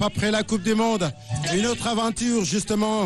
après la Coupe du Monde une autre aventure justement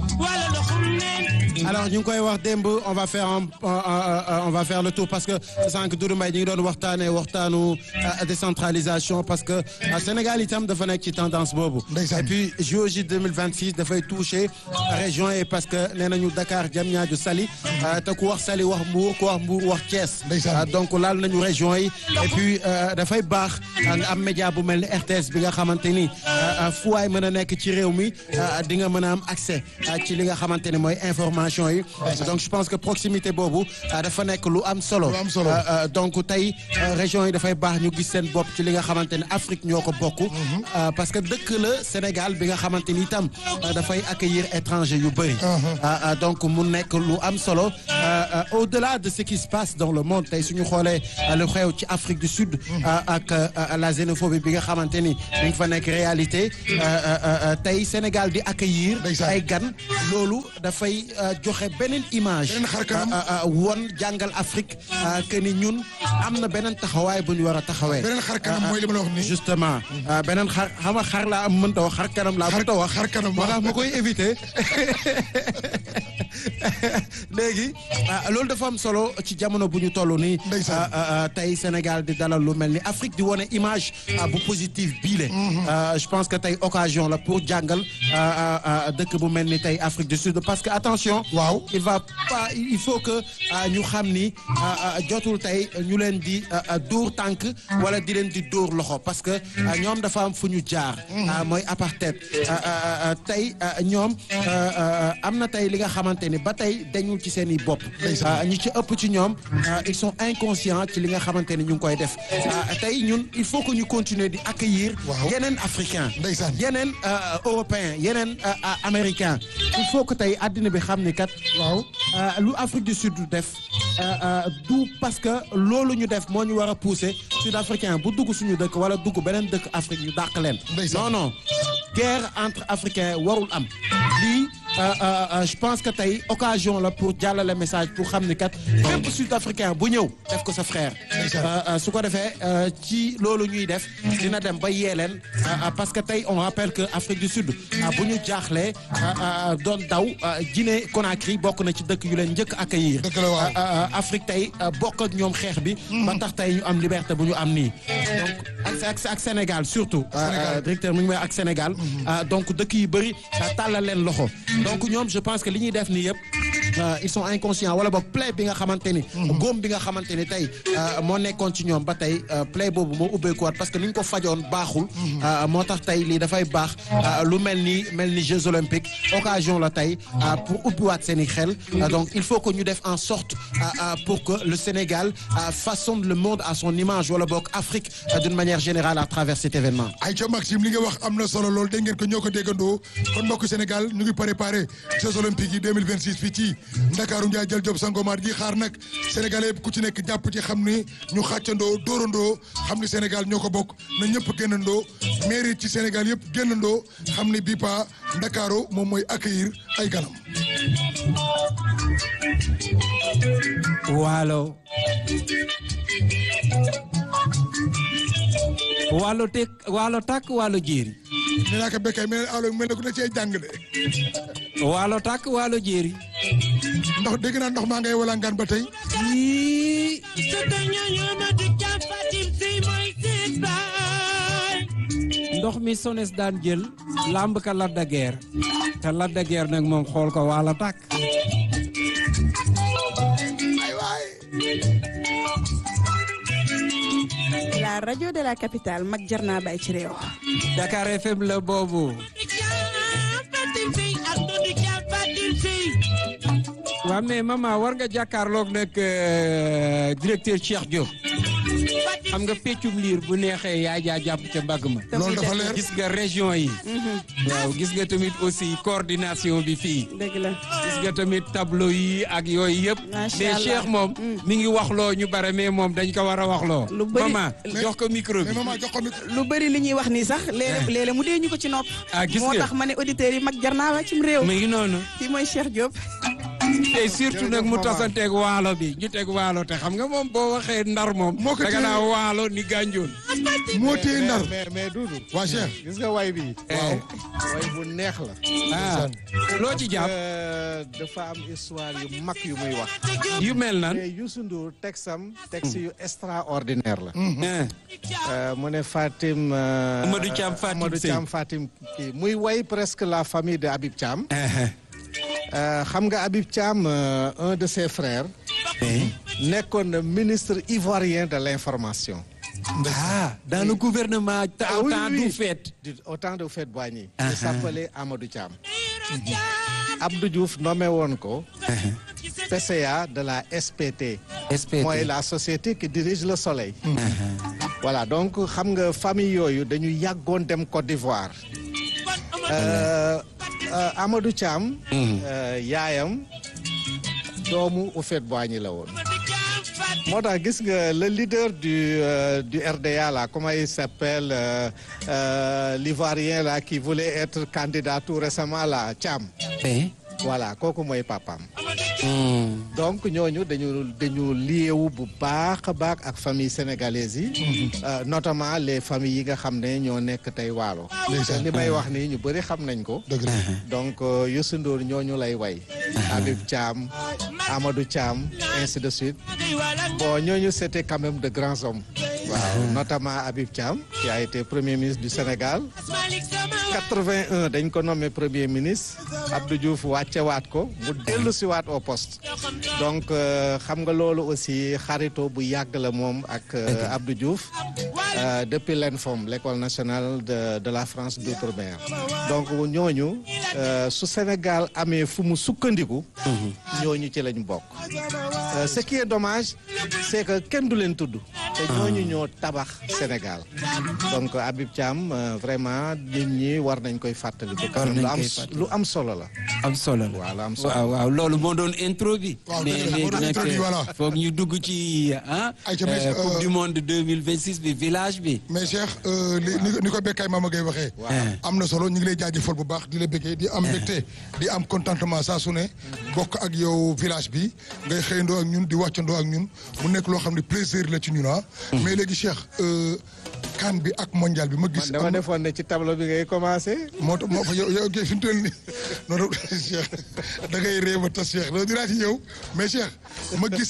alors ñu ngi koy wax démb on va faire un on va faire le tour parce que sànq Doudou Mbaye ñu ngi doon waxtaanee waxtaanu décentralisation parce que Sénégal itam dafa nekk ci tendance boobu. et puis JOJ 2026 dafay toucher région yi parce que nee nañu Dakar Diamniadio Saly te ku wax Saly wax Mbour ku wax Mbour wax Thiès. donc laal nañu région yi et puis dafay baax nga am média bu mel ni RTS bi nga xamante ni fu waay mën a nekk ci réew mi di nga mën a am accès ci li nga xamante ni mooy information yi. donc je pense que proximité boobu dafa nekk lu am solo. donc tey région yi dafay baax ñu gis seen bopp ci li nga xamante ni Afrique ñoo ko bokk. parce que dëkk la Sénégal bi nga xamante ni itam dafay accueillir étranger yu bëri. donc mu nekk lu am solo au-delà de ce qui se passe dans le monde tey suñu xoolee lu xew ci Afrique du Sud. ak la xénophobie bi nga xamante ni dañ fa nekk réalité tey Sénégal di accueillir. ay gan loolu dafay joxe beneen image. won jàngal Afrique que ni ñun am na beneen taxawaay bu ñu war a taxawee. beneen xar kanam mooy li ma la wax nii. justement beneen xar xam nga xar laa am mënta wax xar kanam laa mënta wax. xar kanam moo tax ma koy éviter léegi loolu dafa am solo ci jamono bu ñu toll nii. tey Sénégal di dalal lu mel ni Afrique di wane image bu positive bii le je pense que tey occasion la pour jàngal dëkk bu mel ni tey Afrique du Sud parce que attention. waaw il va pas il faut que ñu xam ni jotul tey ñu leen di dóor tànk wala di leen di dóor loxo parce que ñoom dafa am fu ñu jaar. mooy apartheid tey ñoom am na tey li nga xamante ni ba tey dañul ci seen i bopp. ñi ci ëpp ci ñoom ils sont inconscients ci li nga xamante ni ñu ngi koy def tey ñun il faut que ñu continuer di accueillir. yeneen africain yeneen européen yeneen américain il faut que tey àddina bi xam ni kat. waaw lu Afrique du Sud def du parce que loolu ñu def moo ñu war a pousser sud-africain bu dugg suñu dëkk wala dugg beneen dëkk Afrique ñu dàq leen. non non guerre entre africains warul am lii je pense que tey occasion la pour jàllale message pour xam ni kat fépp sud-africain bu ñëw def ko sa frère. su ko defee ci loolu ñuy def dina dem ba yee leen parce que tey on rappelle que Afrique du Sud bu ñu jaaxlee doon daw Guinée Conakry bokk na ci dëkk yu leen njëkk accueillir Afrique tey bokk ak ñoom xeex bi ba tax tey ñu am liberté bu ñu am nii donc ak ak Sénégal surtout directeur mu ngi may ak Sénégal donc dëkk yu bëri tàllal leen loxo donc ñoom je pense que li ñuy def nii yëpp ils sont inconscients wala boog plaie bi nga xamante ni góom bi nga xamante ni tey moo nekkoon ci ñoom ba tey plaie boobu moo ubbeekuwaat parce que ni ñu ko fajoon baaxul moo tax tey lii dafay baax lu mel ni mel ni Jeux olympiques occasion la tey pour ubbiwaat seen i xel donc il faut que ñu def en sorte pour que le Sénégal façonne le monde à son image wala boog Afrique d'une manière générale à travers cet événement Aïcha Maxime li nga wax am na solo lool dégg ngeen ko ñoo ko déggandoo kon mbokk Sénégal ñu ngi préparé Jeux olympiques yi 2026 fii ci Ndakaaru Ndiaye jël job Sangomar ji xaar nag Sénégalais yëpp ku ci nekk jàpp ci xam ni ñu xàccandoo dóorandoo xam ni Sénégal ñoo ko bokk na ñëpp génnandoo mairie ci Sénégal yëpp génnandoo xam ni bii pa Ndakaaru moom mooy accueillir ay ganam waalo waalo tek waalo takk waalo jéeri nee naa ko bekkay mel alo mel ne ku ne cee jàng de waalo takk waalo jéeri ndox dégg naa ndox maa ngay wala ngaan ba tey yii ndox mi sones daan jël lamb ka Lac de Guiers te Lac de Guiers nag moom xool ko waalo takk la radio de la capitale mag jar naa bàyyi ci réew. Dakar FM la boobu. waaw mais maman war nga jàkkaarloog nag directeur Cheikh Diop. xam nga peccum liir bu neexee yaa jaa jàpp ca mbagg ma. loolu dafa leer gis nga région yi. waaw gis nga tamit aussi coordination bi fii. dëgg la gis nga tamit tableau yi ak yooyu yëpp. Macha mais Allah. Cheikh moom. mi ngi waxloo ñu bare mais moom dañ ko war a waxloo. Lu bëri- maman jox ko micro bi. mais maman jox ko micro lu bëri li ñuy wax nii sax léeg-léeg léeg-léeg mu dee ñu ko ci nopp. Ah, gis moo nga. tax ma ne auditeurs yi mag jar naa wàccum réew. mi ngi noonu. kii mooy Cheikh Diop. te surtout nag mu tasanteeg waalo bi ñu teg waalo te xam nga moom boo waxee ndar moom. Moo ko da nga téye. naa waalo ni gànjoon. moo téye ndar mais mais Doudou. waa Cheikh gis nga way bi. waaw way bu neex la. ah loo ci jàpp Euh, dafa am histoire yu mag yu muy wax. yu mel nan. mais Youssou Ndour texam texte yu extraordinaire la. ah Euh, mu ne Fatim. euh, Amadou Thiam Fatim Amadou Sey. Thiam Fatim kii muy way presque la famille de Habib Thiam. ah Euh, xam nga Habib Thiam euh, un de ses frères. nekkoon na ministre ivoirien de l'information. ah dans le gouvernement. Ah oui, temps oui, du oui. fait. du au temps de Houphouët-Boigny. Ah, il s'appelait Amadou Thiam. Abdou Diouf nommé woon ko. PCA de la SPT. SPT. mooy la société qui dirige le soleil. voilà donc xam nga famille yooyu dañu yàggoon dem Côte d'Ivoire. Euh, euh, Amadou Thiam. euh, yaayam doomu Houphouët-Boigny la woon. moo tax gis nga le leader du euh, du RDA là comment il s'appelle euh, euh, l'ivoirien là qui voulait être candidat tout récemment là Thiam. Eh? voilà kooku mooy papaam. Hmm. donc ñooñu dañu dañu liewu bu baax a baax ak famille sénégalaise yi. euh, notamment les familles yi nga xam ne ñoo nekk tey waalo. Ndeysaan. li may wax nii ñu bëri xam nañ ko. dëgg la donc euh, Youssou Ndour ñooñu lay way. Habib Thiam Amadou Thiam ainsi de suite. bon ñooñu c'était quand même de grands hommes. waaw notamment Habib Thiam qui a été premier ministre du Sénégal. 81 dañ ko nommé premier ministre Abdou Diouf wàccewaat ko mu dellu si waat au poste donc euh, xam nga loolu aussi xarito bu yàgg la moom ak euh, Abdou Diouf euh, depuis l'ENFOM l'école nationale de de la France d'outre-mer donc ñooñu euh, su Sénégal amee fu mu sukkandiku ñooñu ci lañ bokk Euh, ce qui est dommage c'est que kenn du leen tudd te ñooñu ñoo tabax Sénégal donc Habib Thiam euh, vraiment nit ñi war nañ koy fàttaliku War nañ lu am koy fàttaliku. lu am solo la am solo la. waaw lu am solo waaw waaw loolu moo doon intro bi. Waaw, mais dëgg la, moo doon léegi intro bi, nag voilà. foog ñu dugg ci ah. Aïcha, mais, euh, coupe euh, du monde 2026 bi village bi. mais Cheikh euh, li ni ko- ni ko Bekkaay Mama Gueye waxee. am na solo ñu ngi lay jaajëfal bu baax di la bëggee di am mbégte di am contentement saa su ne bokk ak yow village bi ngay xëyandoo ak ñun di wàccandoo ak ñun mu nekk loo xam ne plaisir la ci ñun ah. mais léegi Cheikh euh, kan bi ak mondial bi ma man gis. dama am na- defoon ne ci tableau bi ngay commencé moo tax moo fa yow yow kay fi mu toll nii noonu Cheikh da ngay réew ba tas Cheikh loolu dinaa ci ñëw mais Cheikh ma gis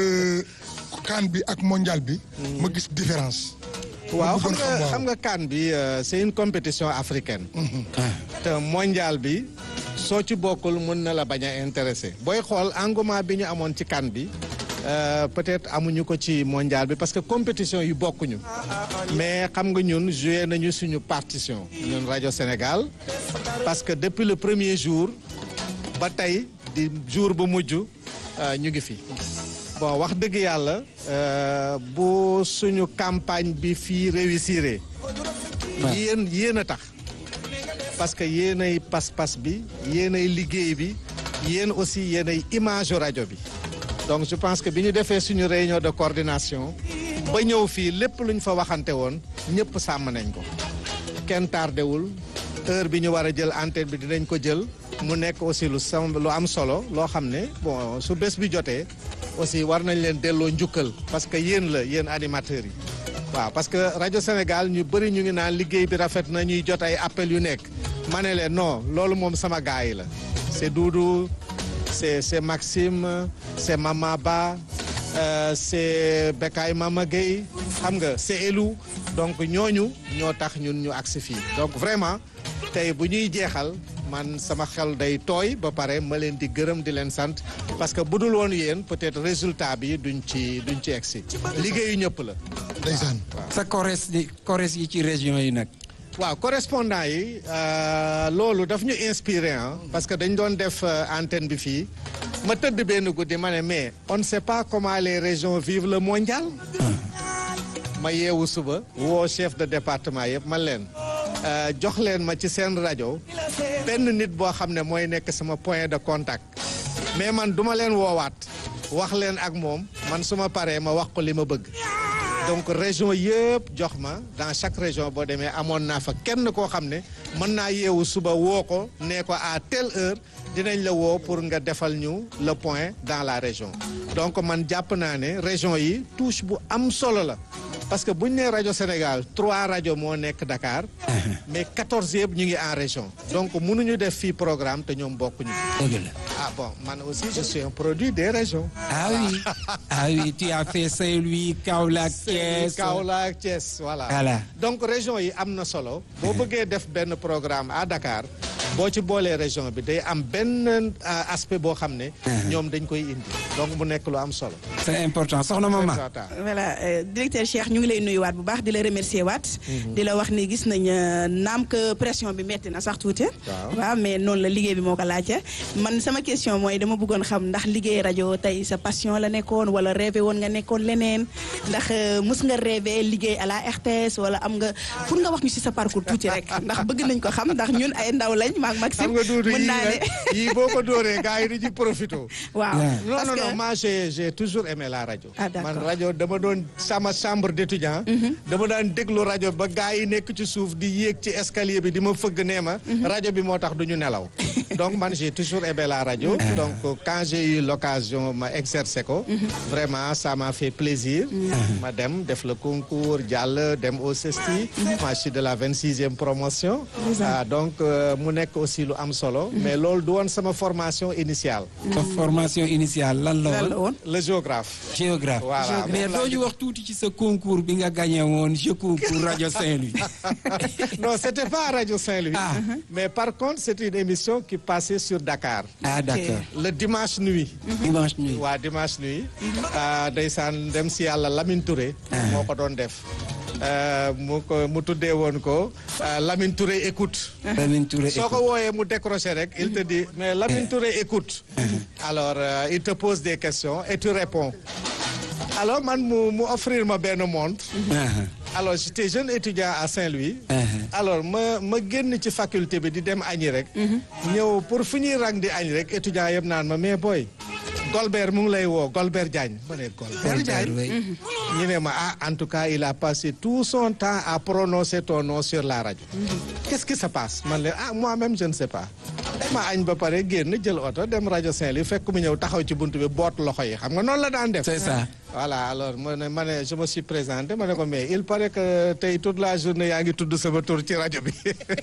kan bi ak mondial bi. ma gis différence. waaw bëggoon xam nga xam, waaw. xam nga CAN bi euh, c'est une compétition africaine te mondial bi soo ci bokkul mën na la bañ a intéressé booy xool engouement bi ñu amoon ci CAN bi euh, peut-être amuñu ko ci mondial bi parce que compétition yi bokkuñu mais xam nga ñun joué nañu suñu partition ñun rajo Sénégal parce que depuis le premier jour ba tey di jour bu mujj euh, ñu ngi fi bon wax dëgg yàlla euh, bu suñu campagne bi fii réussir yéen yéen a tax parce que yéenay pas-pas bi yéenay liggéey bi yéen aussi yéenay image rajo bi donc je pense que bi ñu defee suñu réunion de coordination ba ñëw fii lépp lu ñu fa waxante woon ñëpp sàmm nañ ko kenn tardewul heure bi ñu war a jël antenne bi dinañ ko jël mu nekk aussi lu sam lu am solo loo xam ne bon su bés bi jotee aussi war nañ leen delloo njukkal parce que yéen la yéen animateurs yi waaw parce que rajo Sénégal ñu bëri ñu ngi naan liggéey bi rafet na ñuy jot ay appel yu nekk ma ne leen non loolu moom sama gars yi la c'est Doudou c'est c'est Maxime c'est Mama Ba euh, c'est Bekay Mama Gueye xam nga c'est Elou donc ñooñu ñoo tax ñun ñu agsi fii donc vraiment tey bu ñuy jeexal man sama xel day tooy ba pare ma leen di gërëm di leen sant parce que bu dul woon yéen peut-être résultat bi duñ ci duñ ci egsi liggéeyu ñëpp la ndeysaan sa kores di kores yi ci région yi nag. waaw correspondant yi euh, loolu daf ñu inspiré ah parce que dañ doon def euh, antenne bi fii ma tëdd benn guddi ma ne mais on ne sait pas comment les régions vivent le mondial ma yeewu suba woo chef de département yëpp man leen euh, jox leen ma ci seen rajo benn nit boo xam ne mooy nekk sama point de contact mais man duma leen woowaat wax leen ak moom man su ma paree ma wax ko li ma bëgg donc région yëpp jox ma dans chaque région boo demee amoon naa fa kenn koo xam ne mën naa yeewu suba woo ko nee ko à telle heure dinañ la woo pour nga defal ñu le point dans la région donc man jàpp naa ne région yi touche bu am solo la parce que bu ñu nee rajo Sénégal trois rajo moo nekk Dakar mais quatorze yëpp ñu ngi en région donc mënuñu def fii programme te ñoom bokkuñu dëgg la. ah bon man aussi je suis un produit des régions ah oui ah oui tu as fait Saint-Louis Kaolack Thiès. Kaolack Thiès voilà Voilà. donc région yi am na solo boo bëggee def benn programme à Dakar boo ci boolee région bi day am benn euh, aspect boo xam ne ñoom dañ koy indi donc mu nekk lu am solo c'est important soxna mama. voilà euh, directeur Cheikh ñu ngi lay nuyuwaat bu baax di la remercier waat. di la wax ni gis nañ euh, naam que pression bi metti na sax tuuti. Waaw. waaw mais noonu la liggéey bi moo ko laajte. man sama question mooy dama bëggoon xam ndax liggéey rajo tey sa passion la nekkoon wala rêvé woon nga nekkoon leneen ndax euh, mës nga rêvé liggéey à la RTS wala am nga pour nga wax ñu ci sa parcours tuuti rek ndax bëgg nañ ko xam ndax ñun ay ndaw lañ maak Maxime. xam nga duudu mën yii naa ne nag yii boo ko dóoree gars yi dañuy profité waaw. non parce non que- non moi j'ai j'ai toujours aimé la rajo Ah, d'accord. man rajo dama doon sama chambre d'étudiant dama daan déglu rajo ba gars yi nekk ci suuf di yéeg ci escalier bi di ma fëgg nee ma rajo bi moo tax du ñu nelaw donc man j'ai toujours aimé la rajo donc quand j'ai eu l'occasion ma exercer ko vraiment ça m'a fait plaisir ma dem def le concours jàll dem au CESTI moi je suis de la vingt-sixième promotion ah donc euh, mu nekk aussi lu am solo mais loolu du woon sama formation initiale sa formation initiale lan la lan la woon. woon. le géographe géographe. Voilà. mais doo ñu wax tuuti ci sa concours bi nga gagné woon je concours rajo Saint-Louis. non c'était pas Radio Saint-Louis Ah. mais par contre c'est une émission qui passait sur Dakar ah d'accord. le dimanche nuit dimanche nuit. waa dimanche nuit ah, ndeysaan dem si yàlla Lamine Touré moo ko doon def Euh, mu ko mu tuddee woon ko euh, Lamine Touré écoute Lamine Touré soo ko wooyee mu décroché rek il te dit mais Lamine Touré écoute alors euh, il te pose des questions et tu réponds alors man mu mu offrir ma benn montre Ah, alors j'étais jeune étudiant à Saint-Louis alors ma ma génn ci faculté bi di dem añi rek ñëw pour fu ñuy rang di añ rek étudiant yëpp naan ma mais booy Golbert mu ngi lay woo Golbert Diagne ma ne Golbert Diagne oui. ñu ne ma ah en tout cas il a passé tout son temps à prononcer ton nom sur la radio qu'est-ce qui se passe man leen ah moi-même je ne sais pas ma añ ba pare génn jël oto dem rajo Saint-Louis fekk mu ñëw taxaw ci buntu bi boot loxo yi xam nga noonu la daan def c'est ça. voilà alors ma ne ma ne je me suis présenté ma ne ko mais il paraît que tey toute la journée yaa ngi tudd sama tur ci rajo bi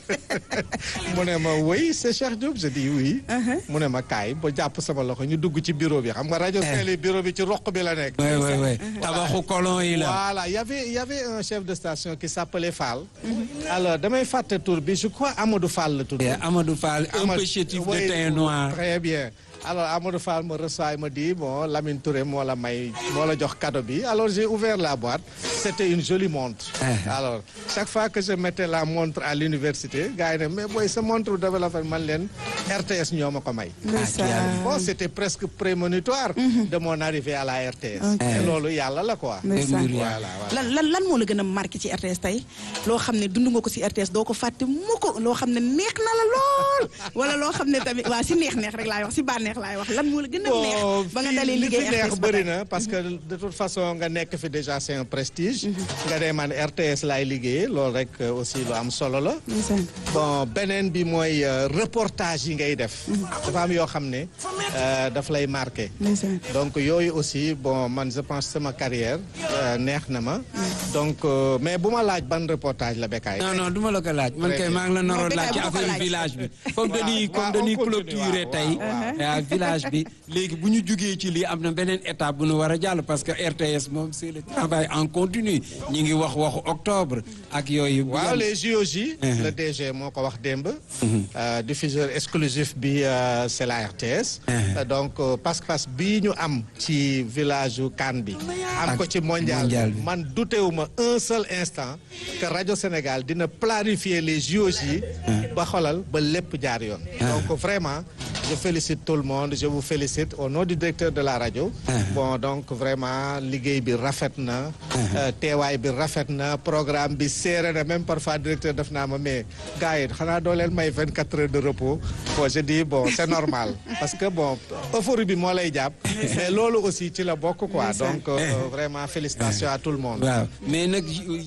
mu ne ma oui c'est Cheikh Diop je dis oui. mu ne ma kaay ba jàpp sama loxo ñu dugg ci bureau bi xam nga rajo Saint-Louis bureau bi ci roq bi la nekk. oui oui oui tabaxu colon yi la. voilà y avait y avait un chef de station qui s'appelait Fall. alors damay fàtte tur bi je crois Amadou Fall la tudd. Et Amadou Fall un Amadou- peu chétif de oui, teint noir. Très bien. Alors Amadou Fall me reçoit et me dit bon Lamine Touré moo la may moo la jox cadeau bi alors j'ai ouvert la boîte c'était une jolie montre. alors chaque fois que je mettais la montre à l'université gars yi ne mais booy sa montre dafa la fa man leen RTS ñoo ma ko may. ndeysaan. bon c'était presque prémonitoire. de mon arrivée à la RTS. et loolu yàlla la quoi. ndeysaan. voilà voilà. lan lan lan moo la gën a marqué ci RTS tey loo xam ne dund nga ko ci RTS doo ko fàtte mu ko loo xam ne neex na la lool wala loo xam ne tamit waa ci neex neex rek laay wax ci bànneex laay wax lan moo la gën a neex ba nga fii dalee li liggéey fi neex RTS ba bëri tey. na parce que de toute façon nga nekk fi déjà c'est un prestige. nga dee man RTS laay liggéey loolu rek euh, aussi lu am solo la. ndeysaan. bon beneen bi mooy euh, reportage yi ngay def. dafa am yoo xam ne euh, daf lay marqué. ndeysaan. donc yooyu aussi bon man je pense sama carrière euh, neex na ma. donc euh, mais bu ma laaj ban reportage la Bécaye. non non du ma la ko laaj man kay maa ngi la naroon Non, laaj ci Bécaye bu ko affaire laaj. village bi comme dañuy waaw, comme on dañuy continue, clôturer waaw, tey waaw, ah, village bi léegi bu ñu jugee ci lii am na beneen étape bu ñu war a jàll parce que RTS moom c'est le travail en continu ñi ngi wax waxu octobre ak yooyu waaw les JOJ. le DG moo ko wax démb. Euh, diffuseur exclusif bi euh, c'est la RTS. Euh, donc euh, pas-pas bii ñu am ci village u Hann bi. am ko ci mondial mondial bi bi. man dutewuma un seul instant que rajo Sénégal dina planifier les JOJ. ba xolal ba lépp jaar yoon. donc vraiment je félicite tout le monde je vous félicite au nom du directeur de la rajo. bon donc vraiment liggéey bi rafet na. euh, teewaay bi rafet na programme bi serré na même parfois directeur def naa ma mais gars yi xanaa doo leen may 24 heures de repos bon je dis bon c'est normal parce que bon euphorie bi moo lay jàpp mais loolu aussi ci la bokk quoi donc euh, vraiment félicitations à tout le monde. waaw mais nag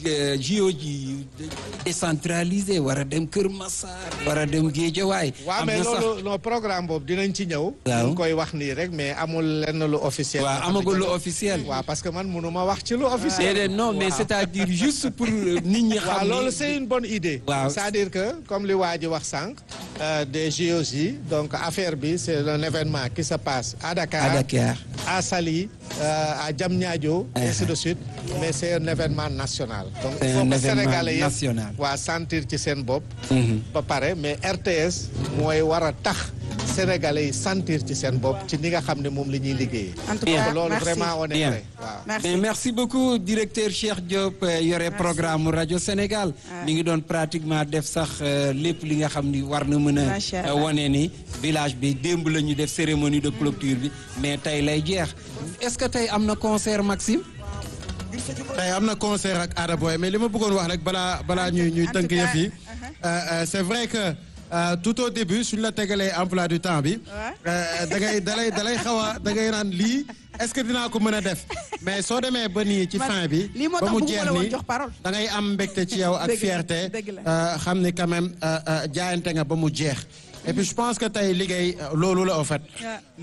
JO ji décentralisé war a dem Kër Massar war a dem Guédiawaye waaw am mais na sax loolu non programme programme boobu dinañ ci ñëw. Waaw. ñu ngi koy wax nii rek mais amul lenn lu officiel. waaw amagul lu officiel. waaw parce que man mënuma wax ci lu officiel. déedéet non mais c'est-à-dire juste pour euh, nit ñi waaw xam loolu ni c'est une bonne idée. Waaw. c'est-à-dire que comme li waa ji wax sànq. euh, des JOJ donc affaire bi c'est un événement qui se passe à Dakar. à Dakar. à Saly euh, à Diamniadio ainsi de suite mais c'est un événement national donc C'est il faut un que événement sénégalais yëpp national. waa sentir ci seen bopp Mhm. ba pare mais RTS mooy war a tax sénégalais yi sentir ci seen bopp ci ni nga xam ne moom la ñuy liggéeyee en tout Bien. cas loolu merci. vraiment on est Bien. prêt waaw merci mais merci beaucoup directeur Cheikh Diop euh, yore programme rajo Sénégal mi ngi doon pratiquement def sax euh, lépp li nga xam ni war na mën a Macha Allah. euh, wane ni village bi démb la ñu def cérémonie de clôture bi mais tey lay jeex est-ce que tey am na concert Maxime tey am na concert ak Ada Boy mais li ma bëggoon wax rek balaa balaa ñuy ñuy En tënk tout cas, yëf yi euh, euh, c'est vrai que euh, tout au début suñ la tegalee emploi du temps bi euh, da ngay da lay da lay xaw a da ngay naan lii est-ce que dinaa ko mën a def mais soo demee ba nii ci Man, fin bi lii moo ba tax mu bëgguma jeex la woon nii jox parole. da ngay am mbégte ci yow ak Dëgg la, fierté dëgg la. euh, xam ni quand même euh, euh, jaayante nga ba mu jeex et puis je pense que tey liggéey euh, loolu la en fait Ouais.